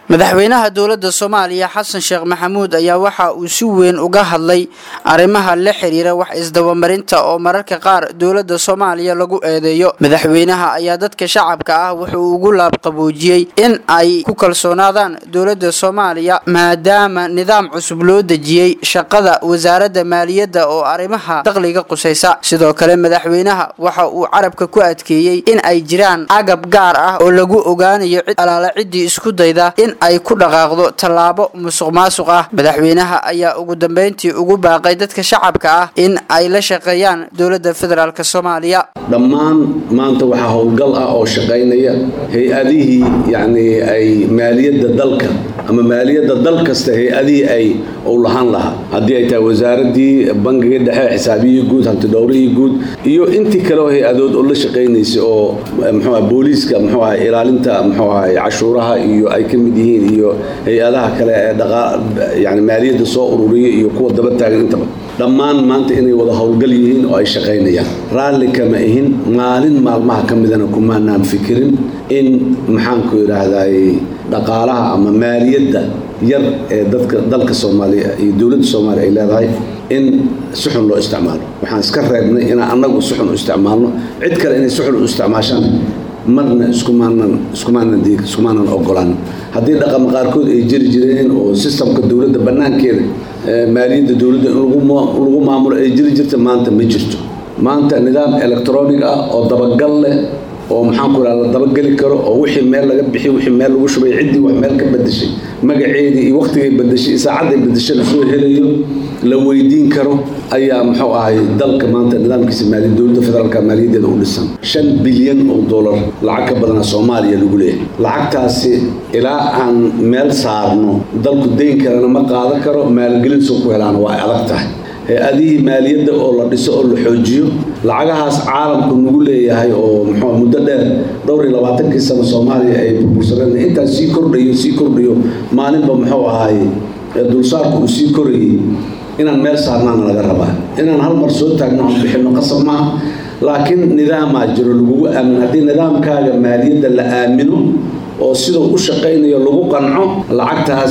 madaxweynaha dowladda soomaaliya xasan sheekh maxamuud ayaa waxa uu si weyn uga hadlay arrimaha la xiriira wax isdabamarinta oo mararka qaar dowladda soomaaliya lagu eedeeyo madaxweynaha ayaa dadka shacabka ah wuxuu ugu laabqaboojiyey in ay ku kalsoonaadaan dowladda soomaaliya maadaama nidaam cusub loo dejiyey shaqada wasaaradda maaliyadda oo arrimaha dakhliga qusaysa sidoo kale madaxweynaha waxa uu carabka ku adkeeyey in ay jiraan agab gaar ah oo lagu ogaanayo cid alaala ciddii isku dayda in ay ku dhaqaaqdo tallaabo musuq maasuq ah madaxweynaha ayaa ugu dambeyntii ugu baaqay dadka shacabka ah in ay la shaqeeyaan dowladda federaalk soomaaliya dhammaan maanta waxaa howlgal ah oo shaqaynaya hay-adihii yacnii ay maaliyadda dalka ama maaliyadda dal kasta hay-adihii ay uu lahaan lahaa haddii ay tahay wasaaraddii bangiga dhexe xisaabiyihii guud hantidhowrihii guud iyo intii kale oo hay-adood oo la shaqaynaysay oo mxuuaha booliiska muxuu aha ilaalinta muxuu ahay cashuuraha iyo ay ka mid yihiin iyo hay-adaha kale ee dhaqaa yani maaliyadda soo ururiya iyo kuwa daba taagan intaba dhammaan maanta inay wada howlgal yihiin oo ay shaqaynayaan raalli kama ihin maalin maalmaha ka midana kumaanaan fikirin in maxaanku idhaahday dhaqaalaha ama maaliyadda yar ee dadka dalka soomaaliya iyo dowladda soomaaliya ay leedahay in si xun loo isticmaalo waxaan iska reebnay inaan annagu si xun u isticmaalno cid kale inay si xun u isticmaashaan marna iskumaanan iskumaanan diig iskumaanan ogolaan haddii dhaqama qaarkood ay jiri jireen oo sistamka dowladda bannaankeeda maaliyadda dowladda in lagu maamulo ay jiri jirta maanta ma jirto maanta nidaam electronic ah oo dabagal leh oo maxaanku idhaha la dabageli karo oo wixii meel laga bixi wixii meel lagu shubay ciddii wax meel ka bedeshay magaceedii iyo wakhtigay bedeshay iyo saacadday bedeshay lasoo helayo la weydiin karo ayaa muxuu ahay dalka maanta nidaamkiisa maaliya dowladda federaalka maaliyaddeeda u dhisan shan bilyan oo dollar lacag ka badana soomaaliya lagu leeyahay lacagtaasi ilaa aan meel saarno dalku dayn karana ma qaadan karo maalgelin soo ku helaana waa ay adag tahay hay-adihii maaliyadda oo la dhiso oo la xoojiyo lacagahaas caalamku nagu leeyahay oo muxuu muddo dheer dhowr iyo labaatankii sano soomaaliya ay burbursadeen intaas sii kordhayo sii kordhayo maalinba muxuu ahay dulsaarku uu sii korayay inaan meel saarnaana laga rabaa inaan hal mar soo taagno aan bixinno qasab maaha laakiin nidaamaa jiro lagugu aamin haddii nidaamkaaga maaliyadda la aamino oo siduu u shaqaynayo lagu qanco lacagtaas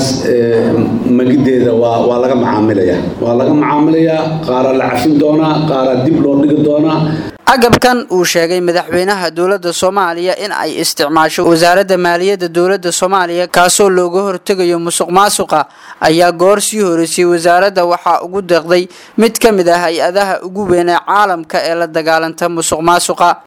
magideeda waa waa laga macaamilayaa waa laga macaamilayaa qaaraa la cafin doonaa qaaraa dib loo dhigi doonaa agabkan uu sheegay madaxweynaha dowladda soomaaliya in ay isticmaasho wasaaradda maaliyadda dowladda soomaaliya kaasoo looga hortegayo musuq maasuqa ayaa goor sii horeysay wasaaradda waxaa ugu deeqday mid ka mid ah hay-adaha ugu weyn ee caalamka ee la dagaalanta musuq maasuqa